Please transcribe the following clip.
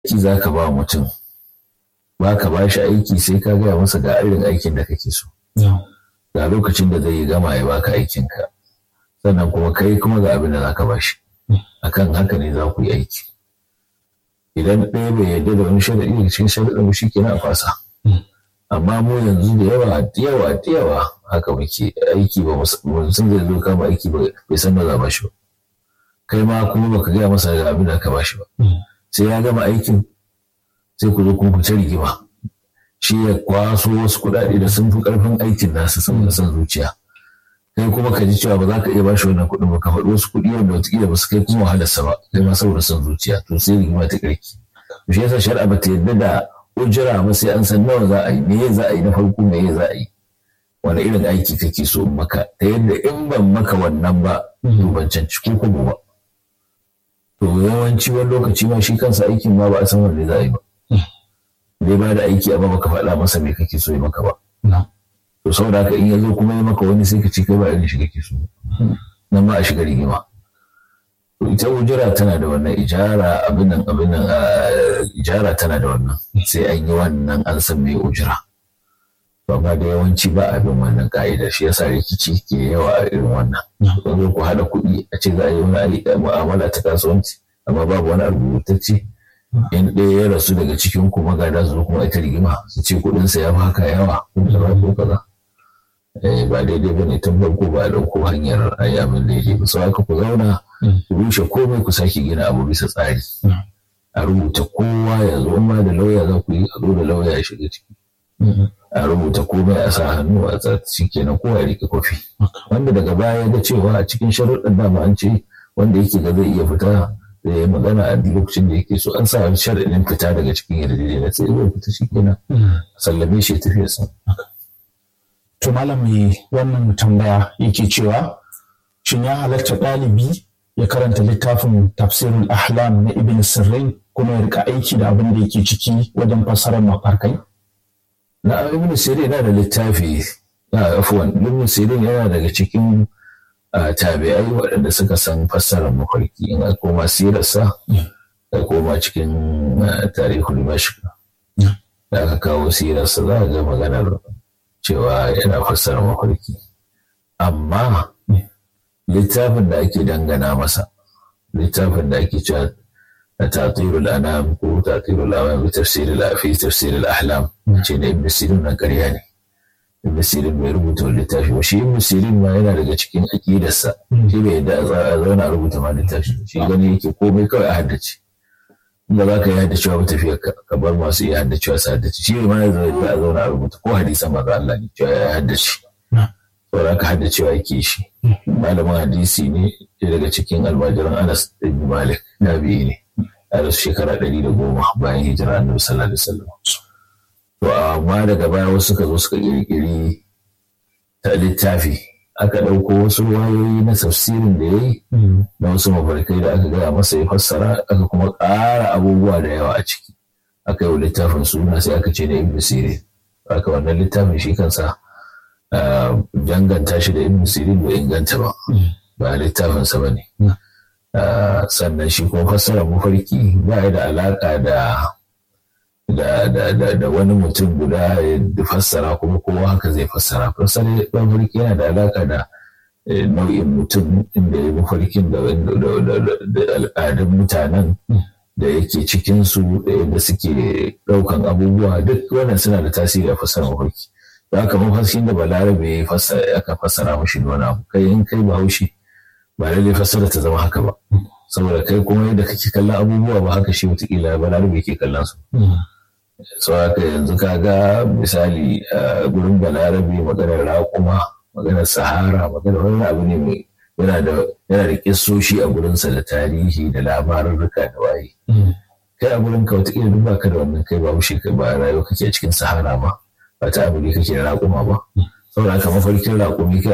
aiki za ka ba mutum ba ka ba shi aiki sai ka gaya masa ga irin aikin da kake so ga lokacin da zai gama ya baka aikinka sannan kuma kai kuma ga abin da za ka ba shi akan haka ne za ku yi aiki idan ɗaya bai yarda da wani sharaɗi daga cikin sharaɗin shi kenan a fasa amma mu yanzu da yawa da yawa da yawa haka muke aiki ba mutum zai zo kama aiki bai san da za ba shi ba kai ma kuma baka gaya masa ga abin da ka ba shi ba sai ya gama aikin sai ku zo kun fice rigima shi ya kwaso wasu kuɗaɗe da sun fi ƙarfin aikin nasa saboda son zuciya kai kuma ka ji cewa ba za ka iya bashi wannan kuɗin ba ka faɗi wasu kuɗi wanda wataƙila ba su kai kuma wahalarsa ba kai ma saboda son zuciya to sai rigima ta ƙarki shi yasa shari'a ba ta yarda da ujira ba sai an san nawa za a yi me za a yi na farko me za a yi wani irin aiki kake so maka ta yadda in ban maka wannan ba to ban canci ko kuma ba to yawanci wani lokaci ma shi kansa aikin ma ba a san wanda za a yi ba zai ba da aiki amma baka faɗa masa me kake so yi maka ba to saboda haka in ya zo kuma yi maka wani sai ka ci kai ba irin shi kake so nan ma a shiga rigima to ita ujira tana da wannan ijara abin nan abin nan ijara tana da wannan sai an yi wannan an san me ujira to amma da yawanci ba abin wannan ka'ida shi yasa rikici ke yawa a irin wannan zo ku haɗa kuɗi a ce za a yi wani mu'amala ta kasuwanci amma babu wani abu rubutacce in ɗaya ya rasu daga cikin ku magada su kuma ita rigima su ce kuɗinsa ya fi haka yawa ko kaza ko kaza ba daidai ba ne tun farko ba a ɗauko hanyar ayi abin daidai ba sau haka ku zauna ku rushe komai ku sake gina abu bisa tsari a rubuta kowa ya zo ma da lauya za ku yi a zo da lauya ya shiga ciki a rubuta komai a sa hannu a tsarci kenan kowa ya rike kofi wanda daga baya ga cewa a cikin sharuɗin dama an ce wanda yake ga zai iya fita da ya magana a lokacin da yake so an sa sharaɗin fita daga cikin yarjejeniya sai zai fita shi kenan sallame shi tafiya sa. To malam mai wannan tambaya yake cewa shin ya halatta ɗalibi ya karanta littafin tafsirul ahlam na ibn sirrin kuma ya rika aiki da abin da yake ciki wajen fassarar mafarkai? Na ibn sirrin yana da littafi na afuwan ibn sirrin yana daga cikin tabi'ai waɗanda suka san fassarar mafarki in a koma sirarsa da koma cikin tarihul mashq da aka kawo sirarsa za a ga maganar cewa yana fassara mafarki amma littafin da ake dangana masa littafin da ake cewa tatirul anam ko tatirul anam bi tafsiril fi tafsiril ahlam ce da ibn sirin na ƙarya ne ibn sirin bai rubuta wani littafi ba shi ibn sirin ma yana daga cikin aƙidarsa shi bai yadda a zauna a rubuta ma littafi shi gani yake komai kawai a haddace inda za ka yi haddacewa ba tafiya ka bar masu iya haddacewa su haddace shi ma ya zai a zauna a rubuta ko hadisan maza Allah ne cewa ya haddace saboda ka haddacewa yake shi malamin hadisi ne daga cikin almajiran Anas ibn Malik nabi ne a rasu shekara ɗari da goma bayan hijira annabi sallallahu alaihi wasallam to amma daga baya wasu suka zo suka kirkiri ta littafi aka ɗauko wasu wayoyi na tafsirin da ya yi na wasu mafarkai da aka gaya masa ya fassara aka kuma ƙara abubuwa da yawa a ciki aka yi wa littafin suna sai aka ce na ibn sirin aka wannan littafin shi kansa danganta shi da ibn sirin bai inganta ba ba littafinsa ba ne sannan shi kuma fassara mafarki ba ya da alaƙa da da wani mutum guda ya fassara kuma kowa haka zai fassara fassara mafarki yana da alaƙa da nau'in mutum inda ya mafarkin da al'adun mutanen da yake cikinsu da yadda suke ɗaukan abubuwa duk wannan suna da tasiri a fassara mafarki da haka mafarkin da balarabe ya aka fassara mashi da wani abu kai in kai bahaushe ba lallai fassara ta zama haka ba saboda kai kuma yadda kake kallon abubuwa ba haka shi wataƙila balarabe ke kallon su so haka yanzu ka ga misali gurin balarabe maganar raƙuma maganar sahara maganar wani abu ne mai yana da yana da kissoshi a gurinsa da tarihi da labarurruka da waye kai a gurin ka wataƙila duk baka da wannan kai ba mushe kai ba rayuwa kake a cikin sahara ba ba ta abu ne kake da raƙuma ba saboda haka mafarkin raƙumi kai